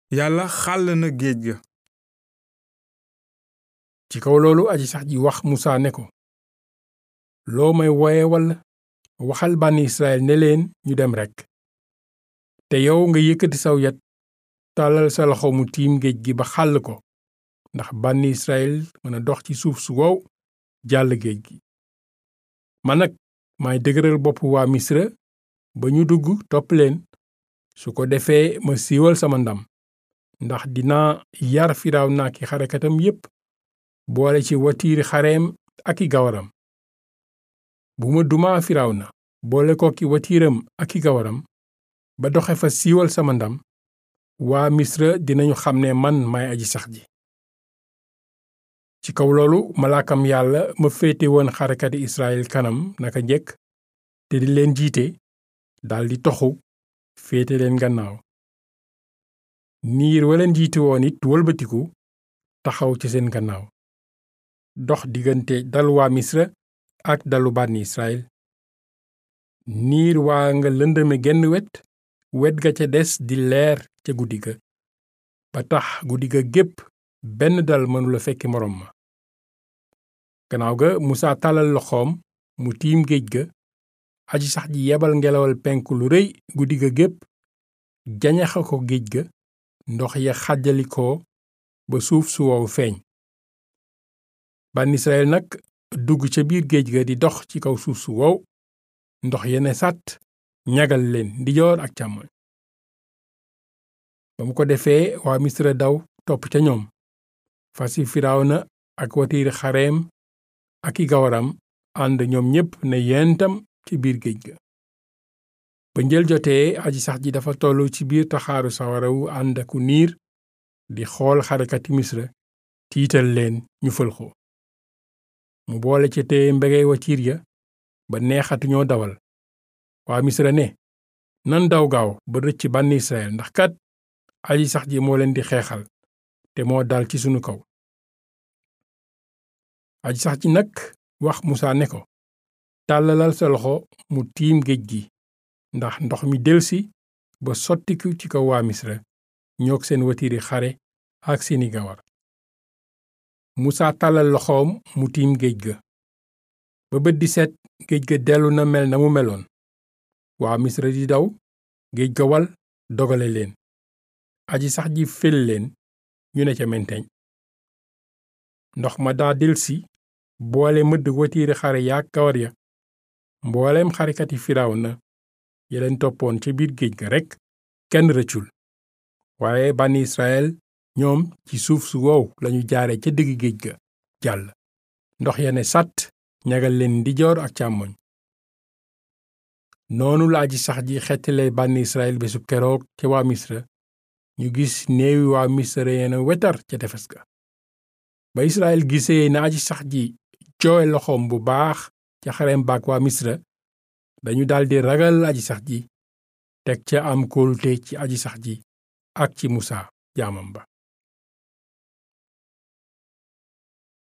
yàlla xàll na géej ga ci kaw loolu aji sax ji wax musaa ne ko loo may woye walla waxal bànni israel ne leen ñu dem rekk te yow nga yëkkati saw yat tàllal sa loxo mu tiim géej gi ba xàll ko ndax bànni israel mën a dox ci suuf su wow jàll géej gi man nag maay dëgëral bopp waa misra ba ñu dugg topp leen su ko defee ma siiwal sama ndam ndax dinaa yar firaaw naa ki xarekatam yépp boole ci watiiri xareem ak i gawaram bu ma dumaa firaaw na boole ko ki watiiram ak i gawaram ba doxe fa siiwal sama ndam waa misra dinañu xam ne man may aji sax ji ci kaw loolu malaakam yàlla ma féete woon xarekati israel kanam naka njëkk te di leen jiite daldi toxu féete leen gannaaw niir waleen jiite woon it wëlbatiku taxaw ci seen gannaaw dox diggante dalu waa misra ak dalu bànni israel niir waa nga lëndëme genn wet wet ga ca des di leer ca guddi ga ba tax guddi ga gépp benn dal mënula fekki moroom ma gannaaw ga musaa tàllal loxoom mu tiim géej ga aji sax ji yebal ngelawal penku lu rëy guddi ga gépp jañaxa ko géej ga ndox ya xàjjalikoo ba suuf su wow feeñ bànn israel nag dugg ca biir géej ga di dox ci kaw suuf su wow ndox yene sàtt ñagal leen ndijoor ak càmmoñ ba mu ko defee waa misra daw topp ca ñoom fasi firawna ak watiir xareem ak i gawaram ànd ñoom ñépp ne yentam ci biir géej ga ba njël jotee aji sax ji dafa tollu ci biir taxaaru sawara wu ànd aku niir di xool xarekati misra tiital leen ñu fëlxo mu boole ca téye mbegey watiir ya ba neexatuñoo dawal waa misra ne nan daw gaaw ba rëcc bànni israel ndax kat aji sax ji moo leen di xeexal te moo dal ci sunu kaw aji sax ji nag wax musaa ne ko tàllalal sa loxo mu tiim géej gi ndax ndox mi delsi ba sottiku ci kaw waa misra ñoog seen watiiri xare ak seeni gawar musaa tàllal loxoom mu tiim géej ga ba bët di set géej ga dellu na mel na mu meloon waa misra di daw géej ga wal dogale leen aji sax ji fel leen ñu ne ca menteñ ndox ma daa delsi boole mëdd watiiri xare yaak gawar ya mbooleem xarekati firaaw na ya leen toppoon ca biir géej ga rekk kenn rëccul waaye bànni israel ñoom ci suuf su wow lañu jaare ca digg géej ga jàll ndox ya ne sàtt ñagal leen ndijoor ak càmmoñ noonu la aji sax ji xettale bànni israel bésub keroog ca waa misra ñu gis néewi waa misra yeena wetar ca tefes ga ba israel gisee na aji sax ji joowe loxoom bu baax ca xarem baak waa misra dañu daldi ragal aji sax ji teg ca am kóolute ci aji sax ji ak ci musa jaamam ba